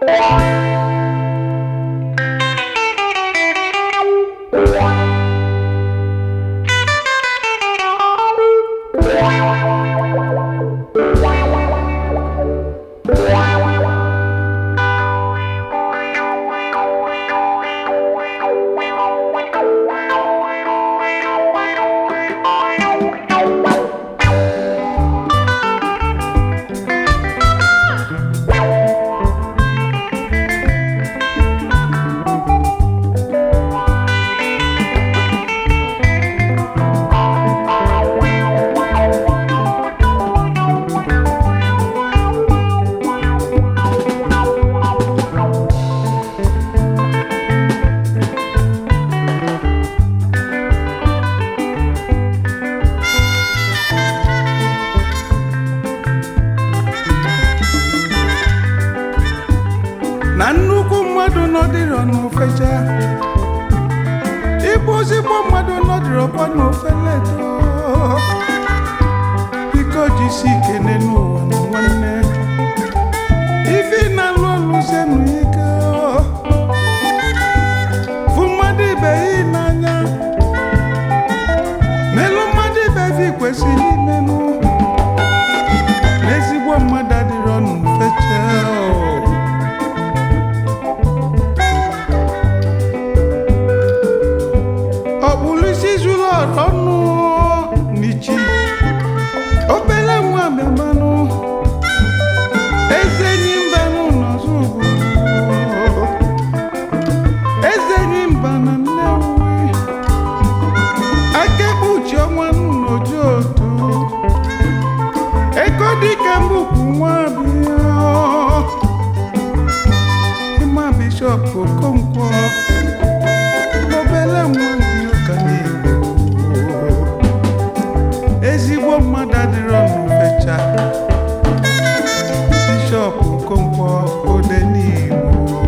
na nnukwu mmadụ nọdịrọ n'ofecha ịbụ ozigbo mmadụ nọdịrọkwa n'ofeleto biko jisi ikene n'ụwa na nwanne ife ị na-alụ ọlụ zenu ike fụ mmadụ ibe ya n'anya melụ mmadụ ibe gị kwesịrị imenụ n'ezigbo mmadụ adịrọ n'ofecha ọkpụrụ isi zuru ọnụ n'ichi obele nwa memanụ eze enyi mbanụ n'ọzọ obodo eze enyi mba na nnewi aka ekpuchi ọnwa n'oju otu ego dịka mbukwu nwa bịa ịma bishọp okonkwo obele nwa ndị ụka na-egbu ezigbo mmadụ adịrọ n'ufecha bishọp okonkwo ode n'igbo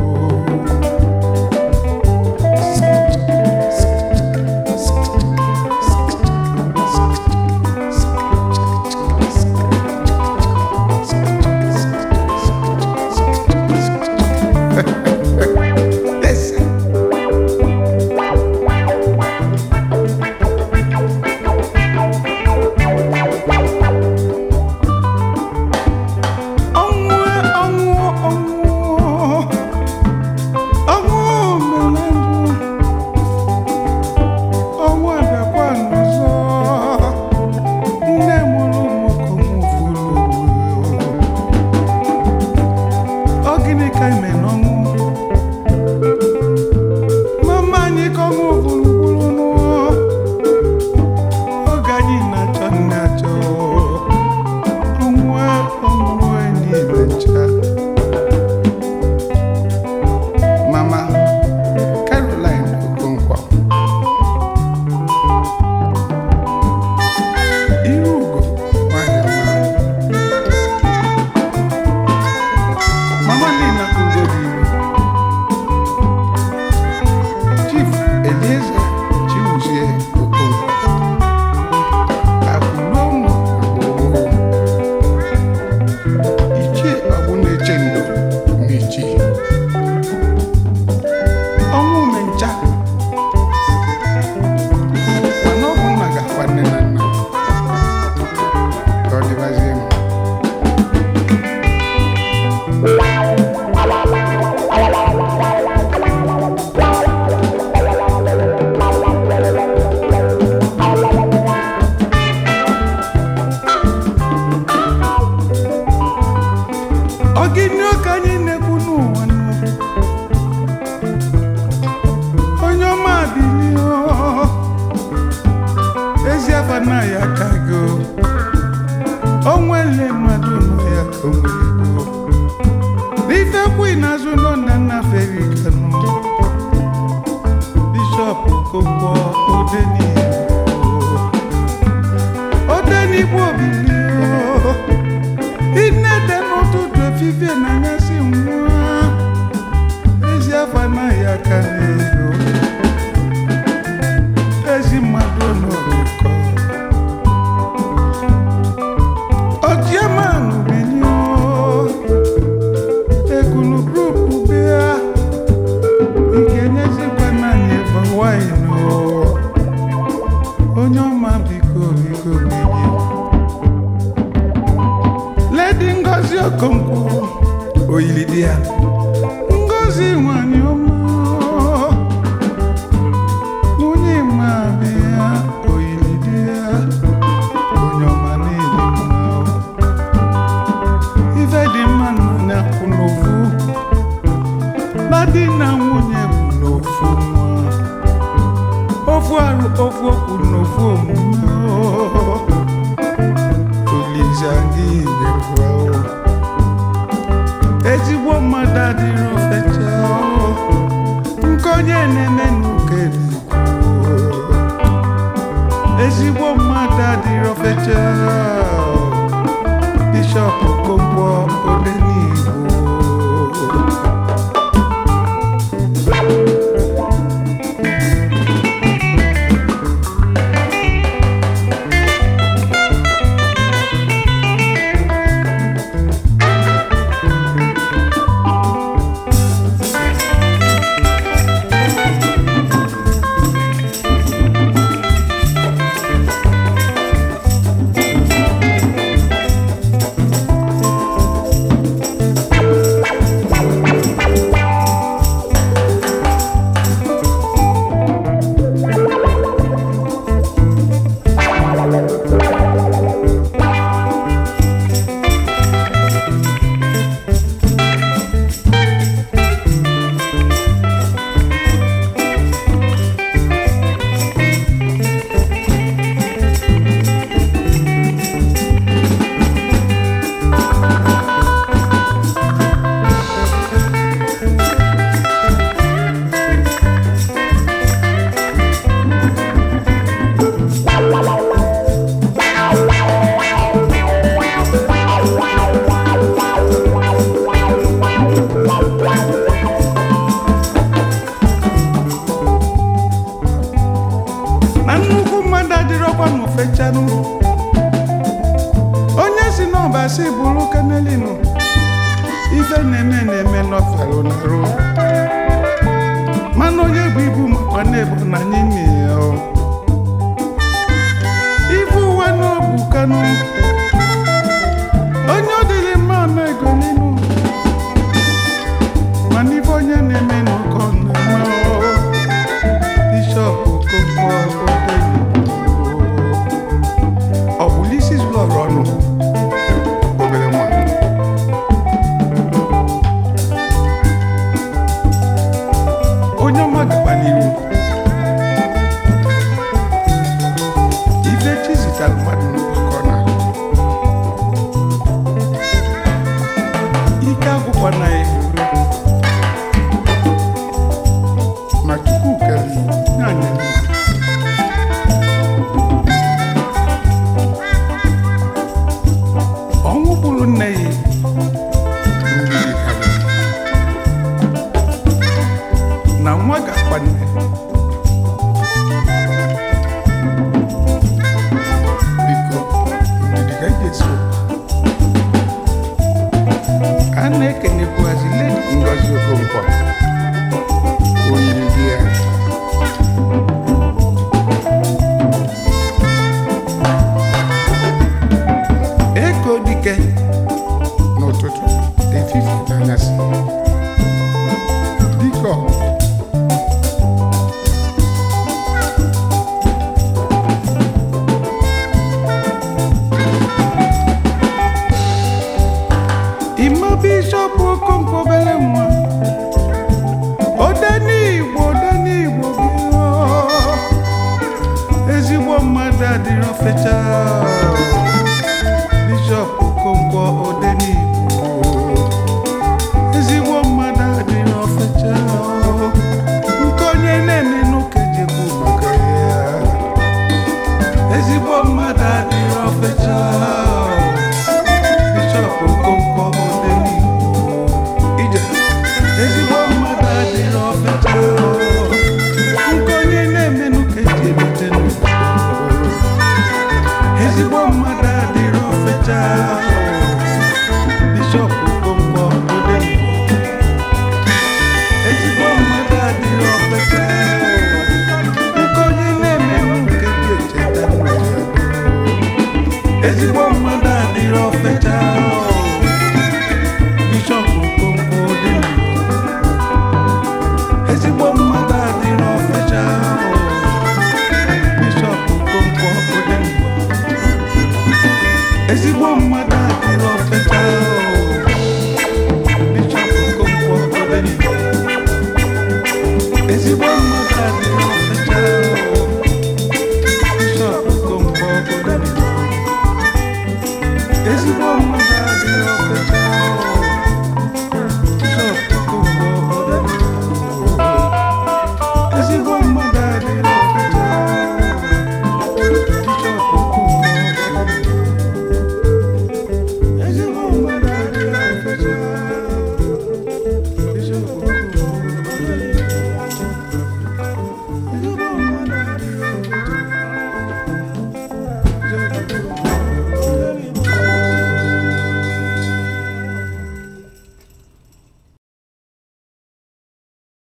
Listen. ọnwụ ọnwụ ọnwụ ọnwụ mere ndụ ọnwụ abịakwa n'ọzọ nne mụrụ ụmụkom furu ọ gịnị ka ime n'ọnwụ mama anyị ka ọnwụ gburugburu n'ụọ oge anyị na-achọ nne achọ ọnwụ ọnwụ niile ncha mama caroline okonkwo iru ugo nwanyị ọma mama nina ugo dị ime chief elieze chibuzie okonkwo akụluonwu gbogbo ichie ọbụ na-eche ndo mechi ọnwụ mencha mana ọ bụ nna ga-akwa nne na nna ka ọ dịbazie m ọ gịnị oke anyị na-ekwu n'ụwa nọ onye ọma bilie ezi afa na ya ka go o nwere mmadụ nọ ya ka o nwere go n'ife kwu n'azụ nọ na nna feri kanụ bishọp kokwo odenigbo odenigbo bilie inede n'ụtụtụ efifie na anyasị nwa ezi afọ anaghị aka n'ego ezi mmadụ n'orukọ ọchịamanụ binio egulu grupu Ngozi Okonkwo oyili di ya Ngozi nwanyị ọma nwunye mmadụ ya oyili di ya onye ọma niile mma ife dị mma na kwụ n'ofu na di na nwunye bụ n'ofu nwa ofu arụ ofu okwu n'ofu omume Olise gị nyekwa o ezigbo mmadụ adịrị ofecha o nke onye na-eme n'uke ezigbo mmadụ adịrị ofecha bishọp Okonkwo Odenigbo na nnukwu mmadụ adịrọkwa n'ofechanụ onye si n'ọba si bụrụ kanelinu ife na-eme na-eme n'ọfalụ narụ mana onye bụ ibu makwa na-ebu na anyị nne ya o. ibu ụwa n'obu kanụ onye ọ dịrị mma ama ego n'inu mana ife onye na-eme n'ụkọ na-ama o. Bishọp Okonkwo Odenigbo ọ bụ isi zuru ọrụ ọnụ obere nwa onye ọma gaba n'iru ife chi zitara mmadụ n'ụkọ na ike agwụkwa na ya ma chukwu kere ya anya ọnwụ bụrụ nne ya mmiri karịrị. na nwa ga-akwa nne biko ndidi ka eji esi ụkwa a na-ekenyekwuhazi ledi Ngozi Okonkwo oyiri di ya ego dike n'ụtụtụ efife n'anyasị dike ọ Ima bishọp Okonkwo obere nwa Odenigbo Odenigbo bịa ezigbo mmadụ adịrọ fecha